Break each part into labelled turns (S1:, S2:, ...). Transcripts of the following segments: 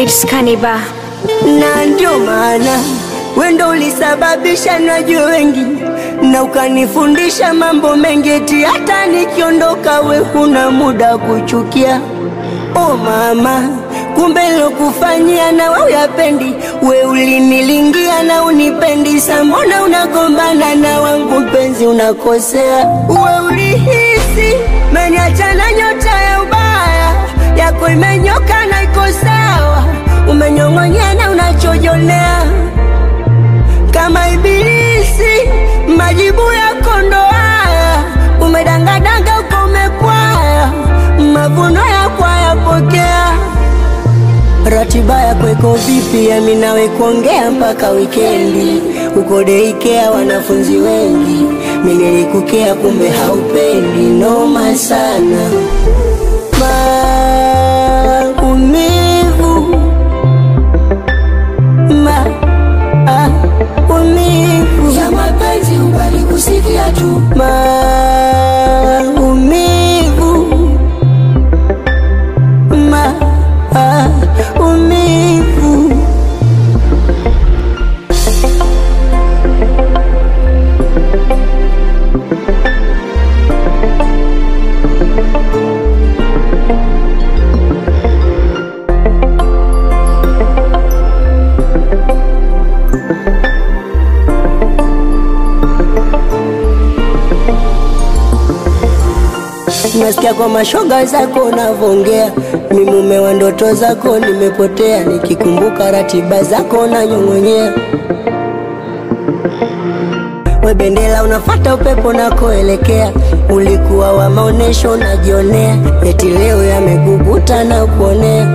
S1: It's Kaniba.
S2: na ndio maana wendo ulisababisha najue wengi na ukanifundisha mambo mengi, eti hata nikiondoka we huna muda kuchukia. O mama, kumbe lokufanyia na we uyapendi, we ulinilingia na unipendi, sa mbona unagombana na wangu mpenzi, unakosea. We ulihisi meniachana nyota ya ubaya yako imenyoka na iko sawa, umenyong'onyea na unachojonea kama ibilisi, majibu yako ndo haya, umedangadanga uko umekwaya, mavuno yako hayapokea. Ratiba yako iko vipi? Yami nawe kuongea mpaka wikendi, uko deikea wanafunzi wengi, mimi nilikukea kumbe haupendi, noma sana maumivu maumivu
S3: ya mapenzi ubali kusikia tu
S2: maumivu maumivu Nasikia kwa mashoga zako unavongea, mi mume wa ndoto zako nimepotea, nikikumbuka ratiba zako nanyong'onyea. We bendera unafata upepo nakoelekea, ulikuwa wa maonesho unajionea, eti leo yameguguta na kuonea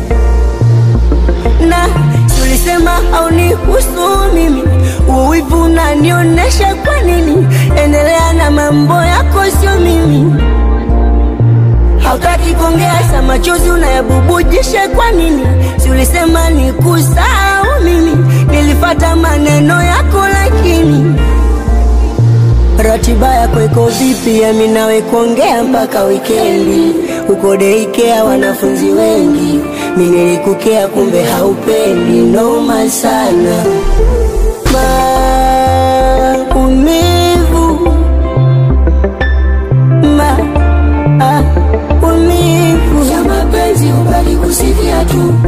S2: na si ulisema haunihusu mimi, uwivu unanionyesha kwa nini? Endelea na mambo yako, sio mimi. Hautaki kuongea, sa machozi unayabubujisha kwa nini? Si ulisema nikusahau mimi, nilifata maneno yako lakini Ratiba yako iko vipi? Yami nawe kuongea mpaka wikendi, uko deikea wanafunzi wengi, mi nilikukea kumbe haupendi, noma sana maumivu maumivu
S3: ya mapenzi ubali kusikia tu